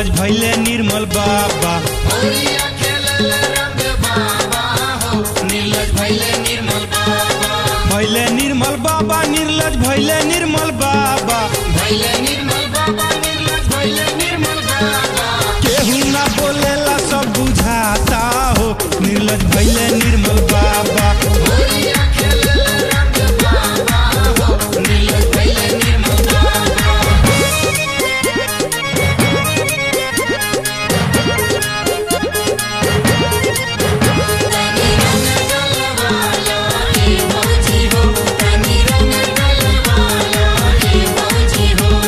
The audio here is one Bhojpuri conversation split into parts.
निर्लज भैले निर्मल बाबा होलिया खेलल रंग बाबा हो नीलज भैले निर्मल बाबा भैले निर्मल बाबा निर्लज भैले निर्मल बाबा भैले निर्मल बाबा नीलज भैले निर्मल बाबा केहू ना बोलेला सब बुझाता हो निर्लज भैले निर्मल बाबा होलिया खेलल रंग बाबा हो नीलज भैले निर्मल बाबा तनी रंग गलवाला ए मौजी हो तनी रंग गलवाला ए मौजी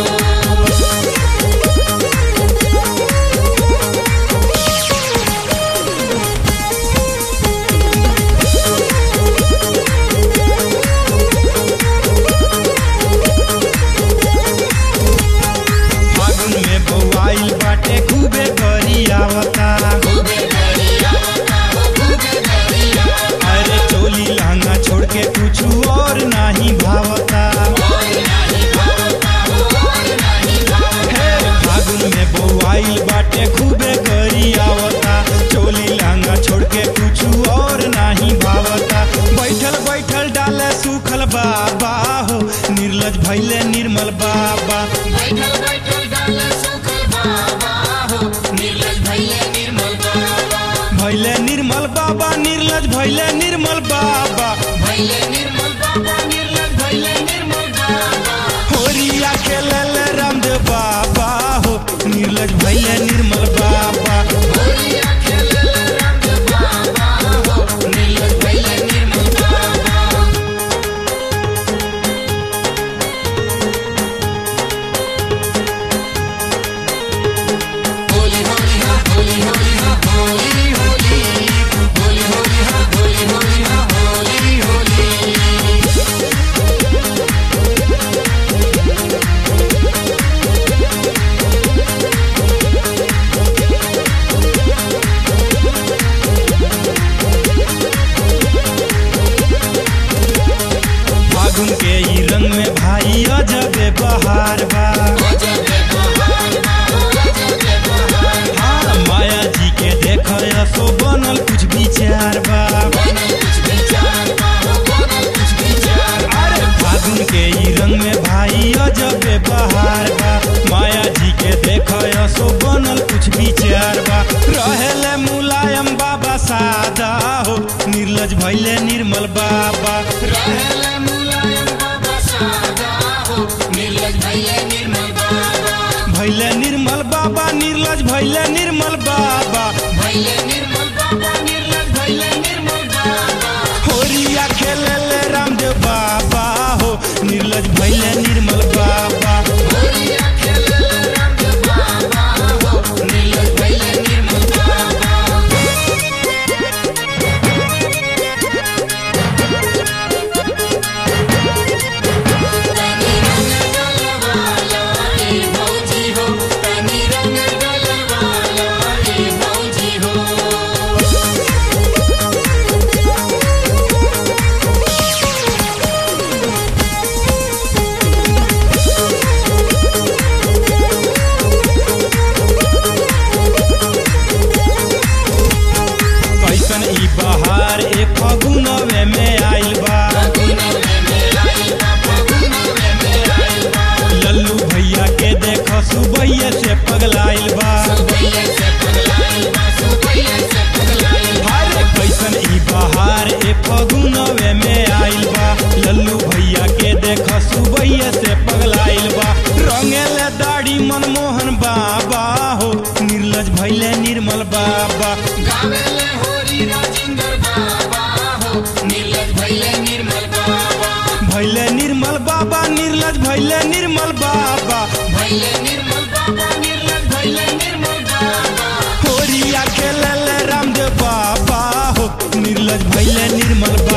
हो फागुन में बौआइल बाटे खूबे करी आवता खूबे गरिया हो खूबे गरिया अरे चोली लहंगा छोड़ के कुछ और नाही भावता और नाही भावता हो और नाही भावता हे फागुन में बौआइल बाटे खूबे करी आवता चोली लहंगा छोड़ के कुछ और नाही भावता बैठल बैठल डाले सुखल बाबा हो निर्लज भैले निर्मल बाबा बैठल बैठल डाल सुखल बाबा हो निर्लज भैले निर्मल बाबा भैले निर्मल बाबा निर्लज भैले निर्मल बाबा भैले निर्मल बाबा निर्लज भैले निर्मल बाबा होरिया खेलल रामदेव बाबा हो निर्लज भैले निर्मल बाबा होलिया खेलल रंग बाबा हो निर्लज भैले निर्मल बाबा होली होली हा होली होली हा होली होली होली होली हा होली होली हा होली होली फागुन के ई रंग में भाई अजबे बहार बा अजबे बहार बा अजबे बहार हाँ माया जी के देख सो बनल कुछ विचार बा बनल कुछ विचार बा हो बनल कुछ विचार अरे फागुन के ई रंग में भाई अजबे बहार बा माया जी के देख सो बनल कुछ विचार बा रहेले मुलायम बाबा सादा हो निर्लज भैले निर्मल बाबा रहल मुलायम बाबा सादा हो निर्लज भैले निर्मल बाबा भैले निर्मल बाबा निर्लज भैले निर्मल बाबा भैले निर्मल बाबा निर्लज भैले निर्मल बाबा होरिया खेलले रामदेव बाबा हो निर्लज भैले निर्मल बाबा होलिया खेलल रंग बाबा हो निर्लज भैले निर्मल बाबा तनी रंग गलवाला ए मौजी हो तनी रंग गलवाला ए मौजी हो कैसन ई बहार ए फगुनवे में आइल बा फगुनवे में आइल बा फगुनवे में आइल बा लल्लू भैया के देख सुबैये से पगलाइल बा सुबैया से पगलाइल बा सुबैया से पगलाइल बा अरे कैसन ई बहार ए फगुनवे में आइल बा लल्लू भैया के देख सुबैये से पगलाइल बा रंगेले दाढ़ी मनमोहन बाबा हो निर्लज भैले निर्मल बाबा गावेले होरी राजिंदर बाबा हो निर्लज भैले निर्मल बाबा भैले निर्मल बाबा निर्लज भैले निर्मल बाबा भैले निर्मल बाबा निर्लज भैले निर्मल बाबा होरिया खेलले रामदेव बाबा हो निर्लज भैले निर्मल